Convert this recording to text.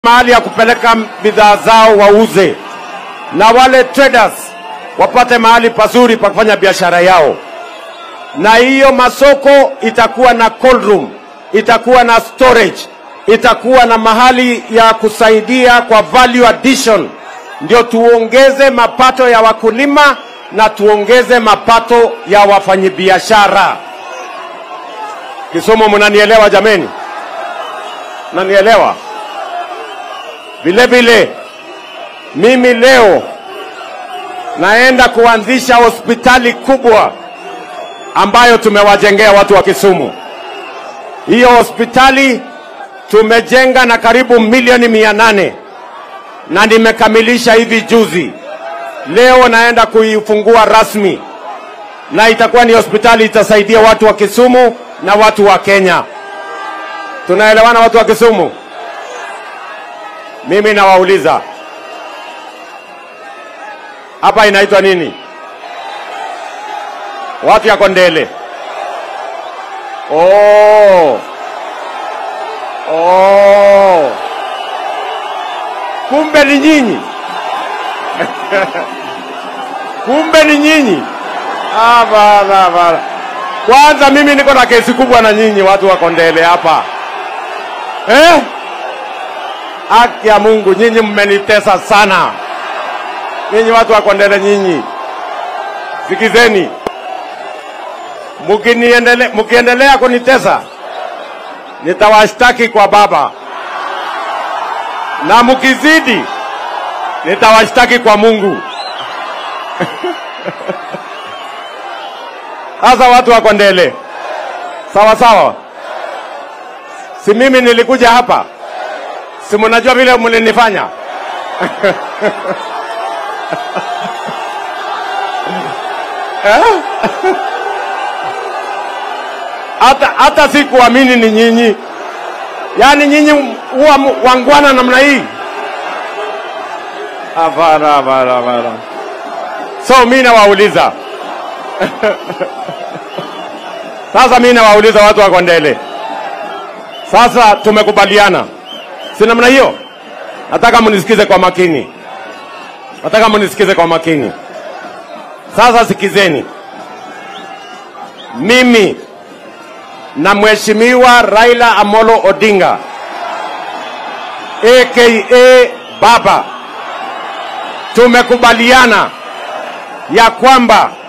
mahali ya kupeleka bidhaa zao wauze, na wale traders wapate mahali pazuri pa kufanya biashara yao, na hiyo masoko itakuwa na cold room, itakuwa na storage, itakuwa na mahali ya kusaidia kwa value addition, ndio tuongeze mapato ya wakulima na tuongeze mapato ya wafanyabiashara. Kisumu, mnanielewa jameni? Mnanielewa? Vile vile mimi leo naenda kuanzisha hospitali kubwa ambayo tumewajengea watu wa Kisumu. Hiyo hospitali tumejenga na karibu milioni mia nane na nimekamilisha hivi juzi. Leo naenda kuifungua rasmi, na itakuwa ni hospitali itasaidia watu wa Kisumu na watu wa Kenya. Tunaelewana watu wa Kisumu? Mimi nawauliza hapa inaitwa nini? Watu ya Kondele. Oh. Oh. Kumbe ni nyinyi. Kumbe ni nyinyi. Ah, bana bana. Kwanza mimi niko na kesi kubwa na nyinyi watu wa Kondele hapa. Eh? Haki ya Mungu, nyinyi mmenitesa sana. Nyinyi watu wa Kondele, nyinyi sikizeni, mkiniendele, mkiendelea kunitesa nitawashtaki kwa Baba, na mkizidi nitawashtaki kwa Mungu. Sasa watu wa Kondele, sawa sawa, si mimi nilikuja hapa si mnajua vile mlinifanya hata hata sikuamini ni nyinyi, yaani nyinyi huwa wangwana namna hii? Hapana, hapana, hapana. So mi nawauliza sasa, mi nawauliza watu wa Kondele, sasa tumekubaliana si namna hiyo? Nataka mnisikize kwa makini, nataka mnisikize kwa makini. Sasa sikizeni, mimi na mheshimiwa Raila Amolo Odinga aka Baba tumekubaliana ya kwamba